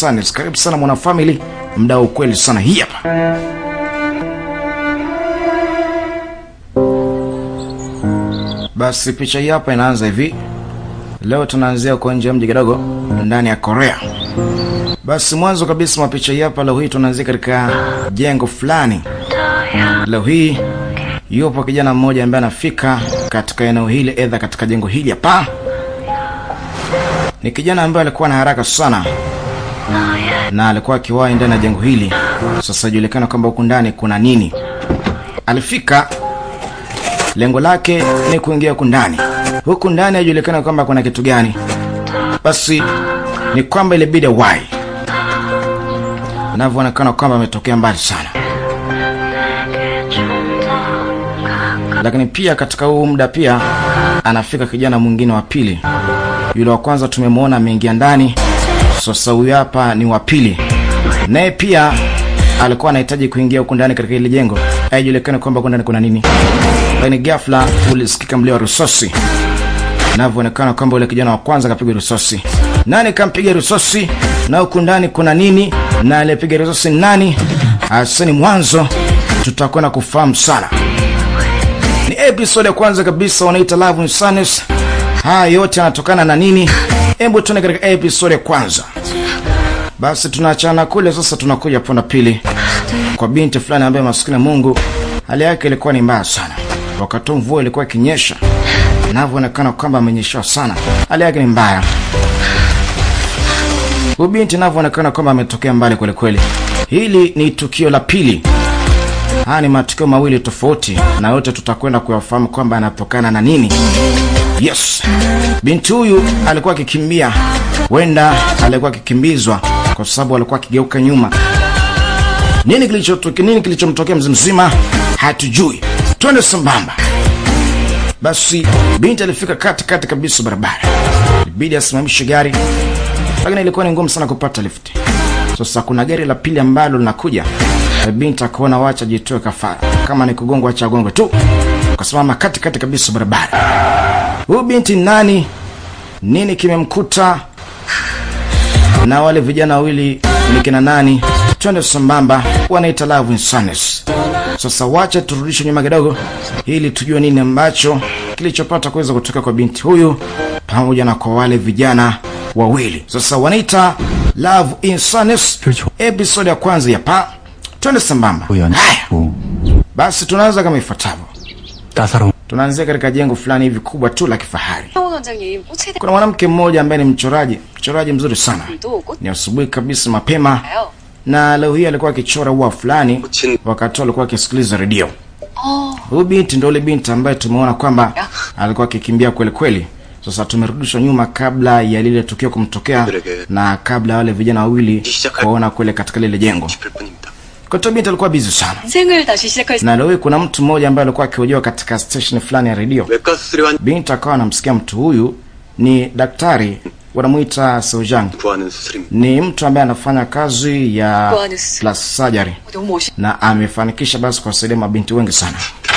Insanes. Karibu sana mwana family, mda wa ukweli sana. Hii hapa basi, picha hii hapa inaanza hivi. Leo tunaanzia uko nje ya mji kidogo ndani ya Korea. Basi mwanzo kabisa mwa picha hii hapa, leo hii tunaanzia katika jengo fulani. Leo hii yupo kijana mmoja ambaye anafika katika eneo hili, edha katika jengo hili hapa. Ni kijana ambaye alikuwa na haraka sana na alikuwa akiwahi ndani ya jengo hili. Sasa ijulikana kwamba huku ndani kuna nini. Alifika, lengo lake ni kuingia huku ndani. Huku ndani haijulikana kwamba kuna kitu gani. Basi ni kwamba ilibidi wai, inavyoonekana kwamba ametokea mbali sana, lakini pia katika huu muda pia anafika kijana mwingine wa pili. Yule wa kwanza tumemwona ameingia ndani, sasa huyu hapa ni wa pili, naye pia alikuwa anahitaji kuingia huku ndani katika ile jengo. Haijulikani kwamba huku ndani kuna nini, lakini ghafla ulisikika mlio wa risasi, inavyoonekana kwamba yule kijana wa kwanza kapigwa risasi. Nani kampiga risasi na huku ndani kuna nini, na aliyepiga risasi ni nani? Hasa ni mwanzo tutakwenda kufahamu sana. Ni episode ya kwanza kabisa wanaita Love and Sadness. Haya yote yanatokana na nini? Hebu tuone katika episode ya kwanza. Basi tunaachana kule, sasa tunakuja pona pili kwa binti fulani ambaye maskini Mungu, hali yake ilikuwa ni mbaya sana. Wakati mvua ilikuwa ikinyesha, inavyoonekana kwamba amenyeshewa sana, hali yake ni mbaya. Huyu binti inavyoonekana kwamba ametokea mbali kweli kweli. Hili ni tukio la pili. Haya ni matukio mawili tofauti, na yote tutakwenda kuyafahamu kwamba yanatokana na nini. Yes, binti huyu alikuwa akikimbia, huenda alikuwa akikimbizwa kwa sababu alikuwa akigeuka nyuma. Nini kilichotokea? Nini kilichomtokea mzee mzima hatujui. Twende sambamba. Basi binti alifika kati kati kabisa barabara, ilibidi asimamishe gari, lakini ilikuwa ni ngumu sana kupata lifti. Sasa kuna gari la pili ambalo linakuja, binti akaona wacha jitoe kafara, kama ni kugongwa acha agongwe tu, akasimama kati kati kabisa barabara. Huyu binti nani? Nini kimemkuta? Na wale vijana wawili ni kina nani? Twende sambamba, wanaita Love and Sadness. Sasa wacha turudishe nyuma kidogo, ili tujue nini ambacho kilichopata kuweza kutoka kwa binti huyu pamoja na kwa wale vijana wawili. Sasa wanaita Love in Sadness, episode ya kwanza ya pa. Twende sambamba. Haya, 우연치고 basi tunaanza kama ifuatavyo. 따사로운 Tunaanzia katika jengo fulani hivi kubwa tu la kifahari. 황원 원장님 꽃에 Kuna mwanamke mmoja ambaye ni mchoraji, mchoraji mzuri sana. 대해도 꽃 Ni asubuhi kabisa mapema, 가요. na leo hii alikuwa akichora ua fulani, wakati huo alikuwa akisikiliza redio. 어, Huyu binti ndio yule binti ambaye tumeona kwamba alikuwa akikimbia kweli kweli. Sasa tumerudishwa nyuma kabla ya lile tukio kumtokea na kabla ya wale vijana wawili kuona kwele katika lile jengo. 싶을 뿐입니다. Kwa hiyo binti alikuwa busy sana, 인생을 다시 시작할 수 na leo hii kuna mtu mmoja ambaye alikuwa akihojiwa katika station fulani ya redio. 외과 수술에 Binti akawa anamsikia mtu huyu ni daktari, wanamuita Sojang. 구하는 수술입니다. Ni mtu ambaye anafanya kazi ya Guanus. plastic surgery 너무 멋있. na amefanikisha basi kuwasaidia mabinti wengi sana.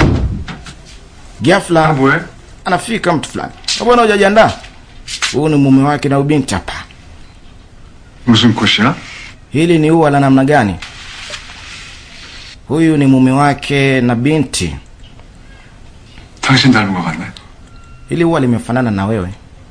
Ghafla 뭐해? anafika mtu fulani, bwana, hujajiandaa? Huyu ni mume wake na ubinti hapa. 무슨 꽃이야? Hili ni ua la namna gani? Huyu ni mume wake na binti. 당신 닮은 것 같네. Hili ua limefanana na wewe?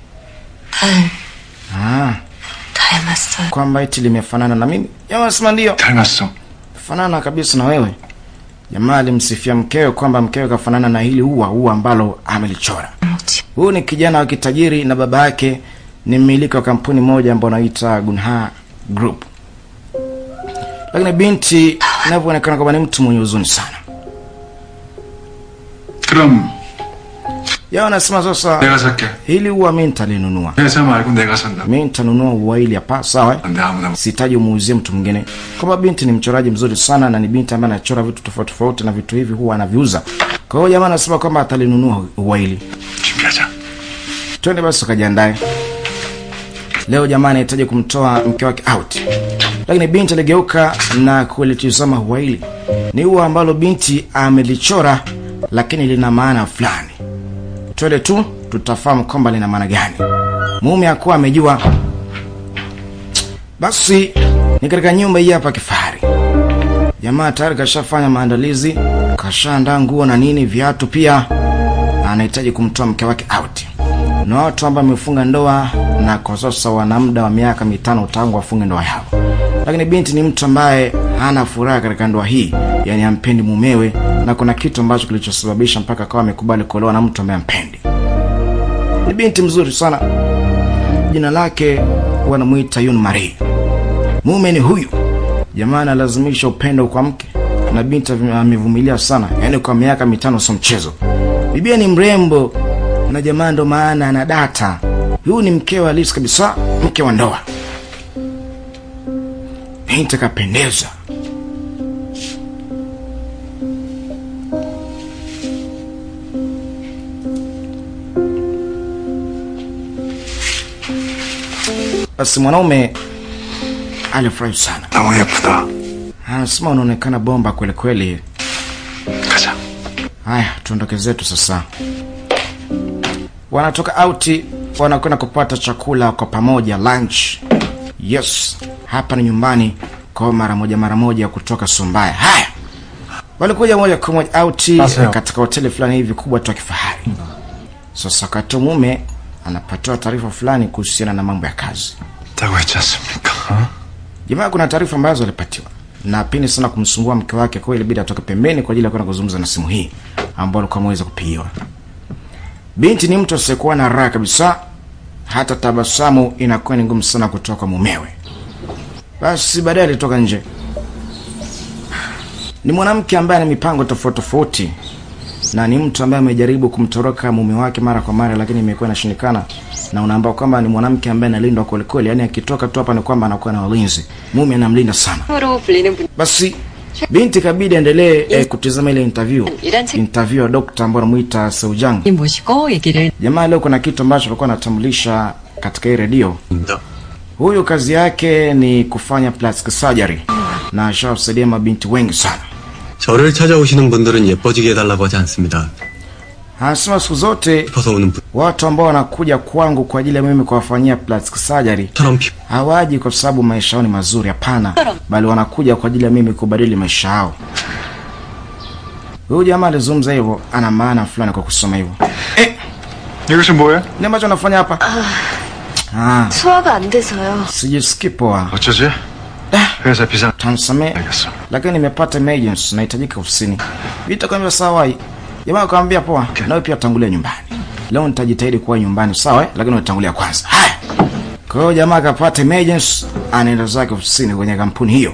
Ah, 닮았어요. kwamba eti limefanana na mimi? Jamaa sema ndio, 닮았어. fanana kabisa na wewe. Jamaa alimsifia mkewe kwamba mkewe kafanana na hili ua, ua ambalo amelichora. Huyu ni kijana wa kitajiri na baba yake ni mmiliki wa kampuni moja ambayo anaita Gunha Group, lakini binti inavyoonekana kwamba ni mtu mwenye huzuni sana. 그럼 Yao anasema sasa, 내가 살게. hili ua mi nitalinunua, 회사 말고 내가 산다. mi nitanunua ua hili hapa, sawa eh? 내 아무나 못- sihitaji umuuzie mtu mwingine. Kwamba binti ni mchoraji mzuri sana na ni binti ambaye anachora vitu tofauti tofauti na vitu hivi huwa anaviuza. Kwa hiyo jamaa anasema kwamba atalinunua ua hili. 준비하자. Twende basi ukajiandae. Leo jamaa anahitaji kumtoa mke wake out, lakini binti aligeuka na kulitizama ua hili. Ni ua ambalo binti amelichora, lakini lina maana fulani. Twende tu tutafahamu kwamba lina maana gani. Mume hakuwa amejua. Basi ni katika nyumba hii hapa kifahari. Jamaa tayari kashafanya maandalizi, kashaandaa nguo na nini, viatu pia. Anahitaji kumtoa mke wake out. Na watu ambao wamefunga ndoa na kwa sasa wana muda wa miaka mitano tangu wafunge ndoa yao. Lakini binti ni mtu ambaye hana furaha katika ndoa hii, yani hampendi mumewe, na kuna kitu ambacho kilichosababisha mpaka akawa amekubali kuolewa na mtu ambaye hampendi. Ni binti mzuri sana, jina lake wanamuita Yun Marie. Mume ni huyu jamaa, analazimisha upendo kwa mke na binti amevumilia sana, yaani kwa miaka mitano, sio mchezo. Bibia ni mrembo na jamaa, ndo maana ana data. Huyu ni mkewe halisi kabisa, mke wa ndoa. Binti akapendeza. Basi mwanaume alifurahi sana, 너무 예쁘다. anasema unaonekana bomba kweli kweli. 가자. Haya, tuondoke zetu sasa. Wanatoka auti, wanakwenda kupata chakula kwa pamoja, lunch. Yes, hapa ni nyumbani kwa mara moja mara moja kutoka Sumbaya. Haya, walikuja moja kwa moja auti Aseo. katika hoteli fulani hivi kubwa tu ya kifahari. Sasa wakati mume anapatiwa taarifa fulani kuhusiana na mambo ya kazi. 있다고 했지 않습니까? 어? Jamaa, kuna taarifa ambazo alipatiwa na pini sana kumsumbua mke wake, kwa hiyo ilibidi atoke pembeni kwa ajili ya kwenda kuzungumza na simu hii ambayo alikuwa ameweza kupigiwa. Binti ni mtu asiyekuwa na raha kabisa, hata tabasamu inakuwa ni ngumu sana kutoka mumewe. Basi baadaye alitoka nje. Ni mwanamke ambaye ana mipango tofauti tofauti, na ni mtu ambaye amejaribu kumtoroka mume wake mara kwa mara, lakini imekuwa inashindikana. Na unaambia kwamba ni mwanamke ambaye analindwa kweli kweli, yani akitoka tu hapa ni kwamba anakuwa na walinzi, mume anamlinda sana. 으로 불리는 분. Basi binti kabidi aendelee eh, kutizama ile interview 이란 책 interview ya dokta ambaye anamuita Seujang. 모시고 얘기를 Jamaa leo kuna kitu ambacho alikuwa anatambulisha katika hii redio. 입니다. Huyu kazi yake ni kufanya plastic surgery na ashawasaidia mabinti wengi sana. 저를 찾아오시는 분들은 예뻐지게 해달라고 하지 않습니다. Anasema siku zote 싶어서 오는 watu ambao wanakuja kwangu kwa ajili ya mimi kuwafanyia plastic surgery 분처럼 피 hawaji kwa sababu maisha yao ni mazuri, hapana, bali wanakuja kwa ajili ya mimi kubadili maisha yao. Huyu jamaa alizungumza hivyo, ana maana fulani kwa kusoma hivyo. Eh, 이것이 뭐야? ni ambacho anafanya hapa? Ah, 소화가 안 돼서요. sijisikii poa, 어쩌지? 회사 비상 tansamee, 알겠어. lakini nimepata emergency, nahitajika ofisini. Vita kaambia sawa. hii. Jamaa akamwambia poa, nawe pia tangulia nyumbani. Leo nitajitahidi kuwa nyumbani, sawa, eh? lakini utangulia kwanza. Haya. Kwa hiyo jamaa akapata emergency, anaenda zake ofisini kwenye kampuni hiyo.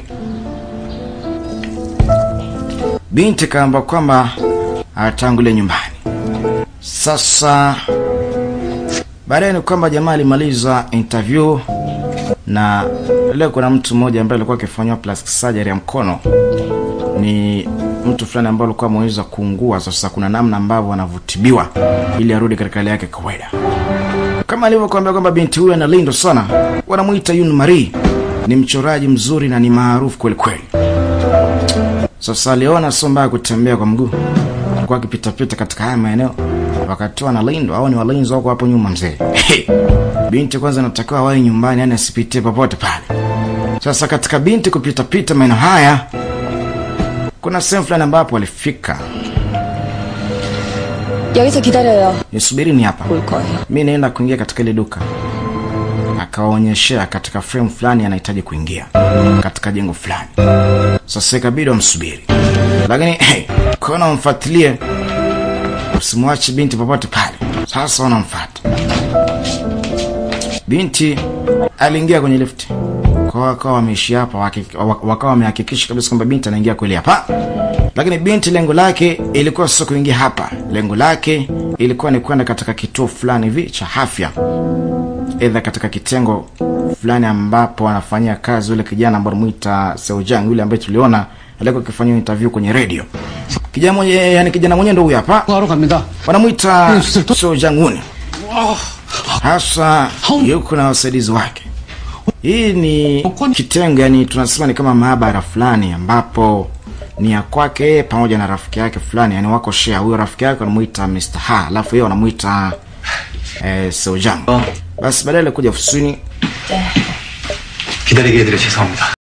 Binti kaamba kwamba atangulia nyumbani. Sasa baadaye ni kwamba jamaa alimaliza interview na leo kuna mtu mmoja ambaye alikuwa akifanyiwa plastic surgery ya mkono. Ni mtu fulani ambaye alikuwa ameweza kuungua. Sasa kuna namna ambavyo anavutibiwa ili arudi katika hali yake ya kawaida. Kama alivyokuambia kwamba binti huyu analindwa sana, wanamuita Yun Marie. Ni mchoraji mzuri na ni maarufu kweli kweli. Sasa aliona sio mbaya kutembea kwa mguu, alikuwa akipitapita katika haya maeneo wakati analindwa au ni walinzi wako hapo nyuma mzee. binti kwanza anatakiwa awahi nyumbani, yani asipitie popote pale. Sasa katika binti kupitapita maeneo haya, kuna sehemu fulani ambapo alifika. 여기서 기다려요. Nisubiri ni hapa, 올 거예요. mi naenda kuingia katika ile duka. Akawaonyeshea katika frame fulani anahitaji kuingia katika jengo fulani. Sasa ikabidi wamsubiri, lakini hey, kona wamfuatilie, usimwache binti popote pale. Sasa wanamfuata binti. Aliingia kwenye lifti kwa wakawa wameishi hapa, waki- wak- wakawa wamehakikisha kabisa kwamba binti anaingia kweli hapa, lakini binti lengo lake ilikuwa sio kuingia hapa. Lengo lake ilikuwa ni kwenda katika kituo fulani hivi cha afya, edha katika kitengo fulani ambapo anafanyia kazi yule kijana ambaye muita Seojang, yule ambaye tuliona alikuwa akifanyia interview kwenye radio. Kijana mwenye, yani kijana mwenyewe ndio huyu hapa, 하러 갑니다. wanamwita Seojang Won. Hasa yuko na wasaidizi wake. Hii ni kitengo, yani tunasema ni kama maabara fulani ambapo ni ya kwake yeye pamoja na rafiki yake fulani, yani wako share. Huyo rafiki yake anamuita Mr. Ha, alafu yeye anamuita eh, Seojang. Basi baadaye alikuja ofisini 기다리게 해드려 죄송합니다.